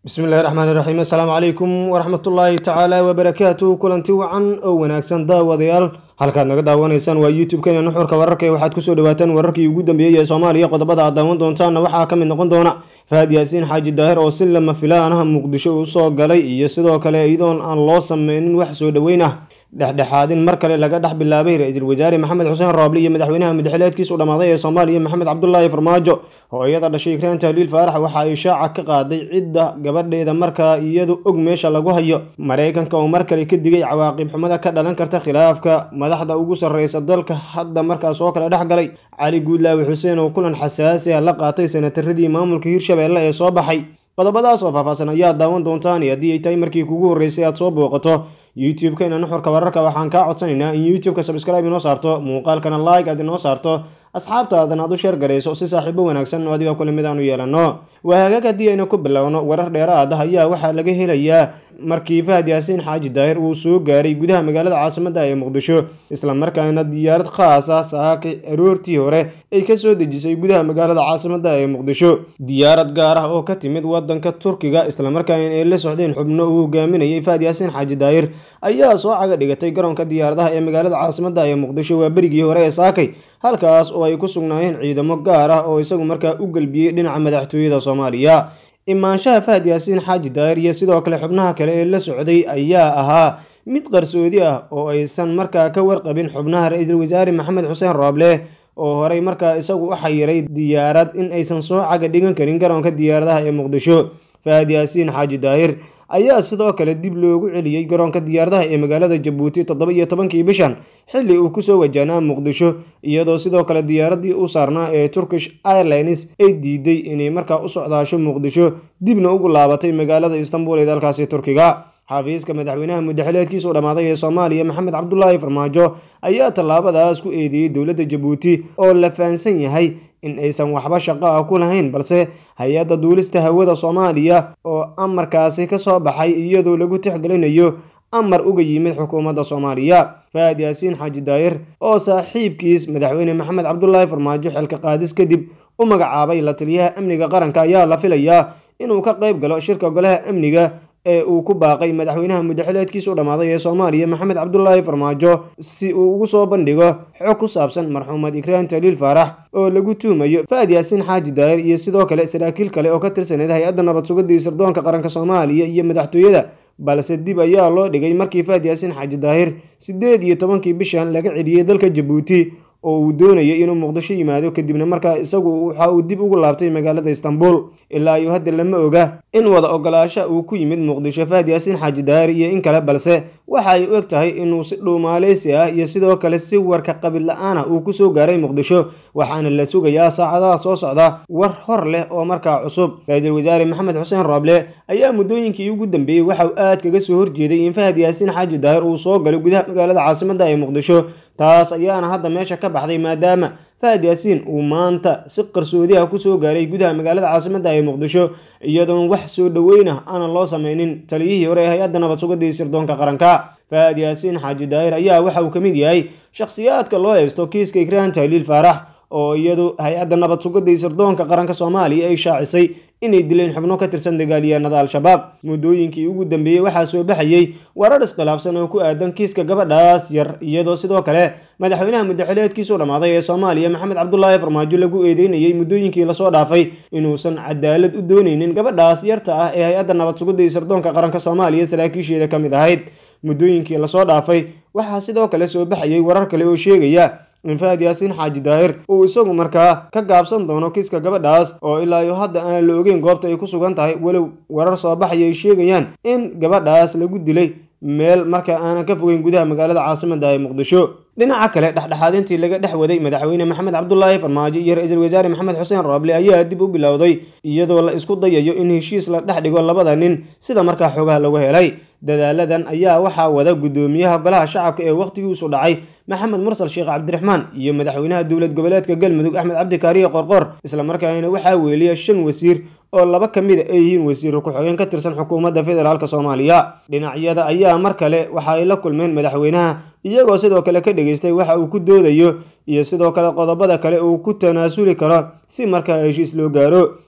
bismillahi raxmaan iraxiim assalaamu calaykum waraxmatullaahi tacaala wabarakaatu kulanti wacan oo wanaagsan daawadayaal halkaad naga daawanaysaan waa youtube-keena nuxurka wararka ee waxaad kusoo dhawaataan wararkii ugu dambeeyey ee soomaaliya qodobada aad daawan doontaanna waxaa ka mid noqon doona faad yaasiin xaaji daahir oo si lama filaanaha muqdisho usoo galay iyo sidoo kale iyadoon aan loo sameynin wax soo dhoweyn ah dhexdhexaadin mar kale laga dhex bilaabay ra-iisul wasaare maxamed xuseen rooble iyo madaxweynaha mudxeleedkiis u dhammaaday ee soomaaliya maxamed cabdulaahi farmaajo hooyada dhashay ikraan tahliil faarax waxa ay shaaca ka qaaday cidda gabadheeda markaa iyadu og meesha lagu hayo maraykanka oo mar kale ka digay cawaaqib xumada ka dhalan karta khilaafka madaxda ugu sarreysa dalka hadda markaas oo kale dhex galay cali guudlaawi xuseen oo kulan xasaasi ah la qaatay senataradii maamulka hirshabeelle ee soo baxay qodobadaas oo faahfaahsan ayaad daawan doontaan iyo haddii ay tahay markii kugu horreysay aad soo booqato youtube-keena nuxurka wararka waxaan kaa codsanaynaa in youtube-ka subscribe inoo saarto muuqaalkana like aad inoo saarto asxaabtaadan aad u sheer garayso si saaxiibo wanaagsan oo adiga kule mid aan u yeelanno waa hagaag haddii aynu ku bilowno warar dheeraad ah ayaa waxaa laga helayaa markii fahad yaasiin xaaji daahir uu soo gaaray gudaha magaalada caasimadda ee muqdisho islamarkaana diyaarad khaas ah saaka aroortii hore ay ka soo dejisay gudaha magaalada caasimadda ee muqdisho diyaarad gaar ah oo ka timid wadanka turkiga islamarkaana ay la socdeen xubno uu hogaaminayay fahad yaasiin xaaji daahir ayaa soo caga dhigatay garoonka diyaaradaha ee magaalada caasimadda ee muqdisho waa berigii hore ee saakay halkaas oo ay ku sugnaayeen ciidamo gaar ah oo isagu markaa u gelbiyey dhinaca madaxtooyada soomaaliya imaanshaha fahad yaasiin xaaji daahir iyo sidoo kale xubnaha kale ee la socday ayaa ahaa mid qarsoodi ah oo aysan markaa ka warqabin xubnaha ra-iisul wasaare maxamed xuseen rooble oo horey markaa isagu u xayiray diyaarad in aysan soo caga dhigan karin garoonka diyaaradaha ee muqdisho fahad yaasiin xaaji daahir ayaa sidoo kale dib loogu celiyey garoonka diyaaradaha ee magaalada jabuuti toddoba iyo tobankii bishan xilli uu kusoo wajahnaa muqdisho iyadoo sidoo kale diyaaradii u saarnaa ee turkish airlines ay diiday inay markaa u socdaasho muqdisho dibna ugu laabatay magaalada istanbul ee dalkaasi turkiga xafiiska madaxweynaha muddaxileedkiisa u dhammaaday ee soomaaliya maxamed cabdulaahi farmaajo ayaa tallaabadaas ku eedeeyey dowladda jabuuti oo la fahansan yahay in aysan waxba shaqo ah ku lahayn balse hay-adda duulista hawada soomaaliya oo amarkaasi ka soo baxay iyadoo lagu tixgelinayo amar uga yimid xukuumadda soomaaliya fahad yaasiin xaaji daahir oo saaxiibkiis madaxweyne maxamed cabdulaahi farmaajo xilka qaadis kadib u magacaabay la taliyaha amniga qaranka ayaa la filayaa inuu ka qayb galo shirka golaha amniga ee uu ku baaqay madaxweynaha muddaxileedkiisa u dhammaaday ee soomaaliya maxamed cabdulaahi farmaajo si uu ugu soo bandhigo xog ku saabsan marxuumad ikraan taliil faarax oo lagu tuumayo fahad yaasiin xaaji daahir iyo sidoo kale saraakiil kale oo ka tirsaneyd hay-adda nabad sugadii sirdoonka qaranka soomaaliya iyo madaxtooyada balse dib ayaa loo dhigay markii fahad yaasiin xaaji daahir siddeed iyo tobankii bishan laga celiyey dalka jabuuti oo uu doonayay inuu muqdisho yimaado kadibna markaa isagu waxa uu dib ugu laabtay magaalada istanbul ilaa iyo hadda lama oga in wada ogolaasha uu ku yimid muqdisho fahad yaasiin xaaji daahir iyo in kale balse waxa ay u eg tahay inuu si dhuumaaleysi ah iyo sidoo kale si warka qabid la-aan ah uu kusoo gaaray muqdisho waxaana la sugayaa saacadaha soo socda war hor leh oo markaa cusub ra-iisul wasaare maxamed xuseen rooble ayaa muddooyinkii ugu dambeeyey waxa uu aad kaga soo horjeeday in fahad yaasiin xaaji daahir uu soo galo gudaha magaalada caasimadda ee muqdisho taas ayaana hadda meesha ka baxday maadaama fahad yaasiin uu maanta si qarsoodi ah kusoo gaaray gudaha magaalada caasimadda ee muqdisho iyadoon wax soo dhoweyn ah aanan loo sameynin taliyihii hore ee hay-adda nabad sugadii sirdoonka qaranka fahad yaasiin xaaji daahir ayaa waxa uu ka mid yahay shakhsiyaadka loo haysto kiiska ikraan tahliil faarax oo iyadu hay-adda nabad sugadii sirdoonka qaranka soomaaliya ay shaacisay inay dileen xubno ka tirsan dagaalyahanada al-shabaab muddooyinkii ugu dambeeyey waxaa soo baxayey warar iskhilaafsan oo ku aadan kiiska gabadhaas yar iyadoo sidoo kale madaxweynaha muddaxileedkiisa u dhammaaday ee soomaaliya maxamed cabdulaahi farmaajo lagu eedeynayey muddooyinkii lasoo dhaafay inuusan cadaalad u dooneynin gabadhaas yarta ah ee hay-adda nabad sugadii sirdoonka qaranka soomaaliya saraakiisheeda ka mid ahayd muddooyinkii lasoo dhaafay waxaa sidoo kale soo baxayey warar kale oo sheegaya in fahad yaasiin xaaji daahir uu isagu markaa ka gaabsan doono kiiska gabadhaas oo ilaa iyo hadda aan la ogeyn goobta ay ku sugan tahay walow warar soo baxaya ay sheegayaan in gabadhaas lagu dilay meel markaa aanan ka fogeyn gudaha magaalada caasimadda ee muqdisho dhinaca kale dhexdhexaadintii laga dhex waday madaxweyne maxamed cabdulaahi farmaajo iyo ra-iisul wasaare maxamed xuseen rooble ayaa dib u bilowday iyadoo la isku dayayo in heshiis la dhex dhigo labada nin sida markaa xoogaha lagu helay dadaaladan ayaa waxaa wada guddoomiyaha golaha shacabka ee wakhtigiisu dhacay maxamed mursal sheekh cabdiraxmaan iyo madaxweynaha dowlad goboleedka galmudug axmed cabdikaariye qorqor islamarkaana waxaa weeliya shan wasiir oo laba ka mid a ay yihiin wasiir ku-xigeen ka tirsan xukuumadda federaalk soomaaliya dhinacyada ayaa mar kale waxa ay la kulmeen madaxweynaha iyagoo sidoo kale ka dhegaystay waxa uu ku doodayo iyo sidoo kale qodobada kale uu ku tanaasuli karo si markaa heshiis loo gaaro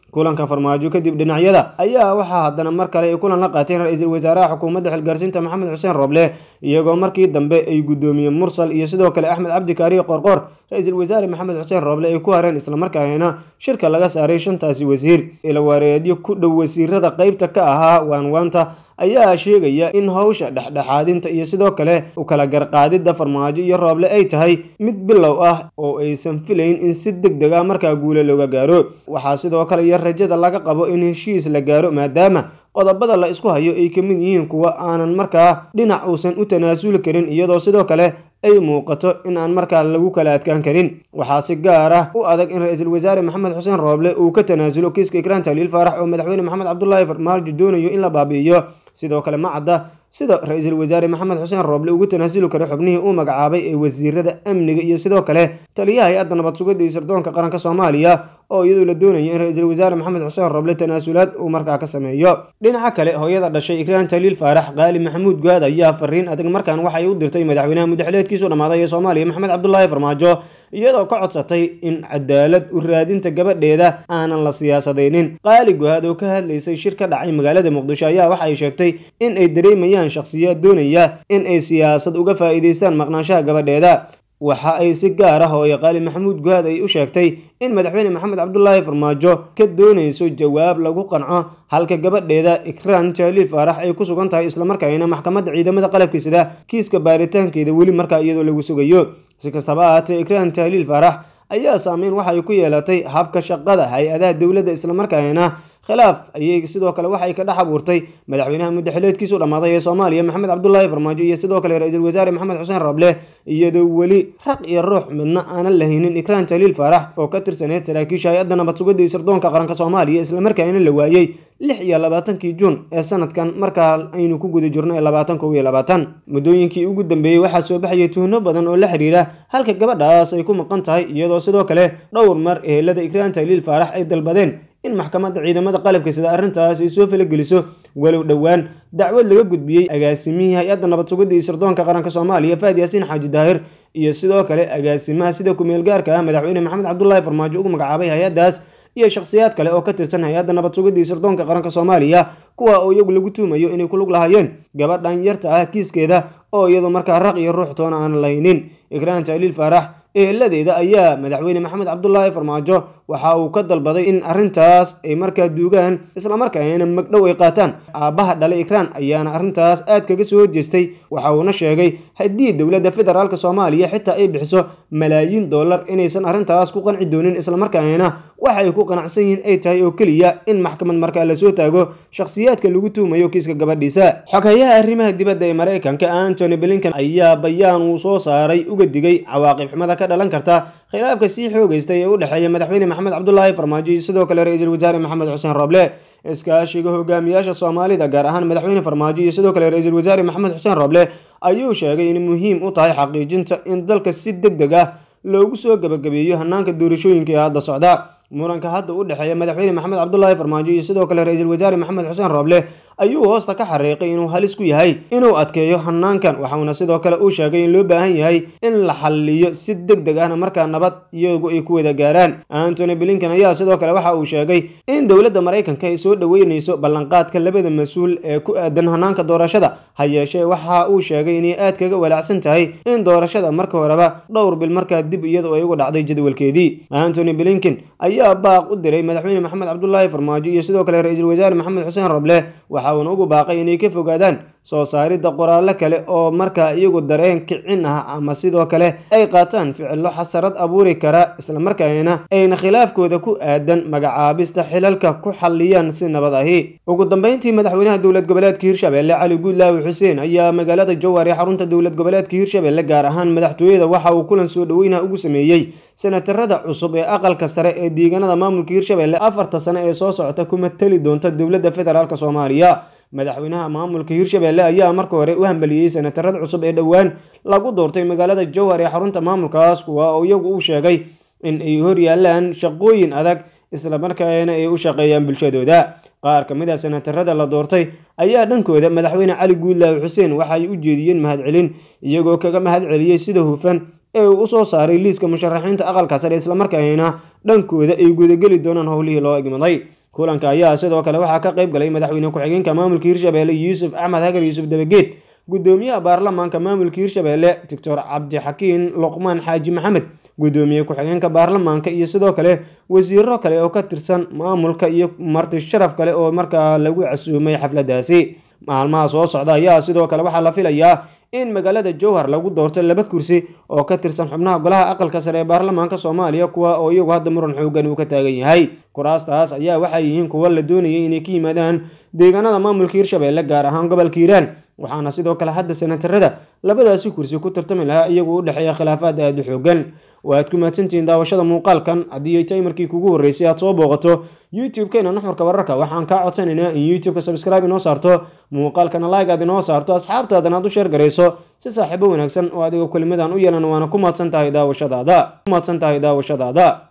kulanka farmaajo kadib dhinacyada ayaa waxaa haddana mar kale ay kulan la qaateen ra-iisul wasaaraha xukuumadda xilgaarsiinta maxamed xuseen roble iyagoo markii dambe ay guddoomiyeen mursal iyo sidoo kale axmed cabdi kaariye qorqor ra-iisul wasaare maxamed xuseen roble ay ku hareen islamarkaana shirka laga saaray shantaasi wasiir ilawareedyo ku dhow wasiirada qeybta ka ahaa waanwaanta ayaa sheegaya in howsha dhexdhexaadinta iyo sidoo kale u kala garqaadidda farmaajo iyo rooble ay tahay mid bilow ah oo aysan filayn in si deg deg ah markaa guule looga gaaro waxaa sidoo kale iyo rajada laga qabo in heshiis la gaaro maadaama qodobada la isku hayo ay ka mid yihiin kuwa aanan markaa dhinac uusan u tanaasuli karin iyadoo sidoo kale ay muuqato in aan markaa lagu kala adkaan karin waxaa si gaar ah u adag in ra-iisul wasaare maxamed xuseen rooble uu ka tanaasulo kiiska ikraan taliil faarax oo madaxweyne maxamed cabdulaahi farmaajo doonayo in la baabi'iyo sidoo kale ma cadda sida ra-iisul wasaare maxamed xuseen rooble ugu tanaasuli karo xubnihii uu magacaabay ee wasiirada amniga iyo sidoo kale taliyaha hay-adda nabad sugidda iyo sirdoonka qaranka soomaaliya oo iyadoo la doonayo in ra-iisul wasaare maxamed xuseen rooble tanaasulaad uu markaa ka sameeyo dhinaca kale hooyada dhashay ikraan taliil faarax qaali maxamuud gaad ayaa fariin adag markaan waxay u dirtay madaxweynaha muddaxileedkiisu dhammaaday ee soomaaliya maxamed cabdulaahi farmaajo iyadoo ka codsatay in cadaalad u raadinta gabadheeda aanan la siyaasadaynin qaali guhaad oo ka hadlaysay shir ka dhacay magaalada muqdisho ayaa waxa ay sheegtay in ay dareemayaan shakhsiyaad doonaya in ay siyaasad uga faa'iidaystaan maqnaanshaha gabadheeda waxa ay si gaar ah hooye qaali maxamuud guhaad ay u sheegtay in madaxweyne maxamed cabdulaahi farmaajo ka doonayso jawaab lagu qanco halka gabadheeda ikraan jaaliil faarax ay ku sugan tahay islamarkaana maxkamadda ciidamada qalabka sida kiiska baaritaankeeda weli markaa iyadoo lagu sugayo si kastaba ahaatee ikraan tahliil faarax ayaa saameyn waxay ku yeelatay habka shaqada hay-adaha dowladda islamarkaana khilaaf ayay sidoo kale waxay ka dhex abuurtay madaxweynaha muddaxileedkiisu dhammaaday ee soomaaliya maxamed cabdulaahi farmaajo iyo sidoo kale ra-iisul wasaare maxamed xuseen rable iyadoo weli raq iyo ruux midna aanan lahaynin ikraan tahliil faarax oo ka tirsaneyd saraakiisha hay-adda nabad sugidda iyo sirdoonka qaranka soomaaliya islamarkaana la waayey lix iyo labaatankii juun ee sanadkan markaa aynu ku guda jirno ee labaatan kow iyo labaatan muddooyinkii ugu dambeeyey waxaa soo baxayay tuhno badan oo la xiriira halka gabadhaas ay ku maqan tahay iyadoo sidoo kale dhowr mar ehelada ikraan tahliil faarax ay dalbadeen in maxkamadda ciidamada qalabka sida arrintaas ay soo falageliso walow dhowaan dacwad laga gudbiyey agaasimihii hay-adda nabad sugidda iyo sirdoonka qaranka soomaaliya faad yaasiin xaaji daahir iyo sidoo kale agaasimaha sida kumeel gaarka ah madaxweyne maxamed cabdulaahi farmaajo ugu magacaabay hay-addaas iyo shakhsiyaad kale oo ka tirsan hay-adda nabad sugidda iyo sirdoonka qaranka soomaaliya kuwa oo iyagu lagu tuumayo inay ku lug lahaayeen gabadhan yarta ah kiiskeeda oo iyadoo markaa raq iyo ruux toona aanan lahaynin ikraan tahliil faarax eeladeeda ayaa madaxweyne maxamed cabdulaahi farmaajo waxa uu ka dalbaday in arrintaas ay markaa duugaan islamarkaana magdhow ay qaataan aabbaha dhalay ikraan ayaana arrintaas aad kaga soo horjeestay waxa uuna sheegay haddii dowladda federaalk soomaaliya xitaa ay bixiso malaayiin dollar inaysan arrintaas ku qanci doonin islamarkaana waxay ku qanacsan yihiin ay tahay oo keliya in maxkamad markaa lasoo taago shakhsiyaadka lagu tuumayo kiiska gabadhiisa xogeyaha arrimaha dibadda ee maraykanka antony blinkan ayaa bayaan uu soo saaray uga digay cawaaqib xumada ka dhalan karta khilaafka sii xoogeystay ee u dhexeeya madaxweyne maxamed cabdulaahi farmaajo iyo sidoo kale ra-iisul wasaare maxamed xuseen roble iskaashiga hogaamiyaasha soomaalida gaar ahaan madaxweyne farmaajo iyo sidoo kale ra-iisul wasaare maxamed xuseen roble ayuu sheegay in muhiim u tahay xaqiijinta in dalka si deg deg ah loogu soo gabagabeeyo hanaanka doorashooyinka ee hadda socda muranka hadda u dhexeeya madaxweyne maxamed cabdulaahi farmaajo iyo sidoo kale ra-iisul wasaare maxamed xuseen roble ayuu hoosta ka xariiqay inuu halis ku yahay inuu adkeeyo hanaankan waxauna sidoo kale uu sheegay in loo baahan yahay in la xalliyo si deg deg ahna markaa nabad iyagu ay ku wada gaaraan antony blinkan ayaa sidoo kale waxa uu sheegay in dowladda maraykanka ay soo dhoweynayso ballanqaadka labada mas-uul ee ku aadan hanaanka doorashada ha yeeshee waxa uu sheegay inay aad kaga walaacsan tahay in doorashada marka horeba dhowr bil markaa dib iyadu ay uga dhacday jadwalkeedii antony blinken ayaa baaq u diray madaxweyne maxamed cabdulaahi farmaajo iyo sidoo kale ra-iisul wasaare maxamed xuseen roble waxa uuna ugu baaqay inay ka fogaadaan soo saaridda qoraallo kale oo markaa iyagu dareen kicin ah ama sidoo kale ay qaataan ficillo xasarad abuuri kara islamarkaana ayna khilaafkooda ku aadan magacaabista xilalka ku xalliyaan si nabad ahi ugu dambeyntii madaxweynaha dowlad goboleedka hirshabelle cali guudlaawi xuseen ayaa magaalada jowhar ee xarunta dowlad goboleedka hirshabelle gaar ahaan madaxtooyada waxa uu kulan soo dhoweynaha ugu sameeyey senatarada cusub ee aqalka sare ee deegaanada maamulka hirshabelle afarta sane ee soo socota kuma teli doonta dowladda federaalk soomaaliya madaxweynaha maamulka hirshabelle ayaa marka hore u hambaliyey senatarada cusub ee dhowaan lagu doortay magaalada jowhar ee xarunta maamulkaas kuwa oo iyagu u sheegay in ay hor yaalaan shaqooyin adag islamarkaana ay u shaqeeyaan bulshadooda qaar ka mid a senatarada la doortay ayaa dhankooda madaxweyne cali guudlaawi xuseen waxay u jeediyeen mahadcelin iyagoo kaga mahad celiyey sida hufan ee uu usoo saaray liiska musharaxiinta aqalka sare islamarkaana dhankooda ay gudageli doonaan howlihii loo egmaday kulanka ayaa sidoo kale waxaa ka qayb galay madaxweyne ku-xigeenka maamulka hirshabelle yuusuf axmed hagar yuusuf dabageed gudoomiyaha baarlamaanka maamulka hirshabelle doctor cabdixakiin luqmaan xaaji maxamed gudoomiye ku-xigeenka baarlamaanka iyo sidoo kale wasiiro kale oo ka tirsan maamulka iyo marti sharaf kale oo markaa lagu casuumay xafladaasi maalmaha soo socda ayaa sidoo kale waxaa la filayaa in magaalada jowhar lagu doorto laba kursi oo ka tirsan xubnaha golaha aqalka sare ee baarlamaanka soomaaliya kuwa oo iyagu hadda muran xoogan uu ka taagan yahay kuraastaas ayaa waxay yihiin kuwa la doonayay inay ka yimaadaan deegaanada maamulka hirshabelle gaar ahaan gobolka hiiraan waxaana sidoo kale hadda senatarada labadaasi kursi ku tartami lahaa iyagu u dhexeeya khilaafaad aada u xoogan waaad ku mahadsantihiin daawashada muuqaalkan haddii ay tahay markii kugu horreysay aad soo booqato youtube-keena nuxurka wararka waxaan kaa codsanaynaa in youtube-ka subscribe inoo saarto muuqaalkana like aad inoo saarto asxaabtaadana aad u sheer garayso si saaxiibo wanaagsan oo adiga kelimadan u yeelan waana ku mahadsan tahay daawashadaada ku mahadsan tahay daawashadaada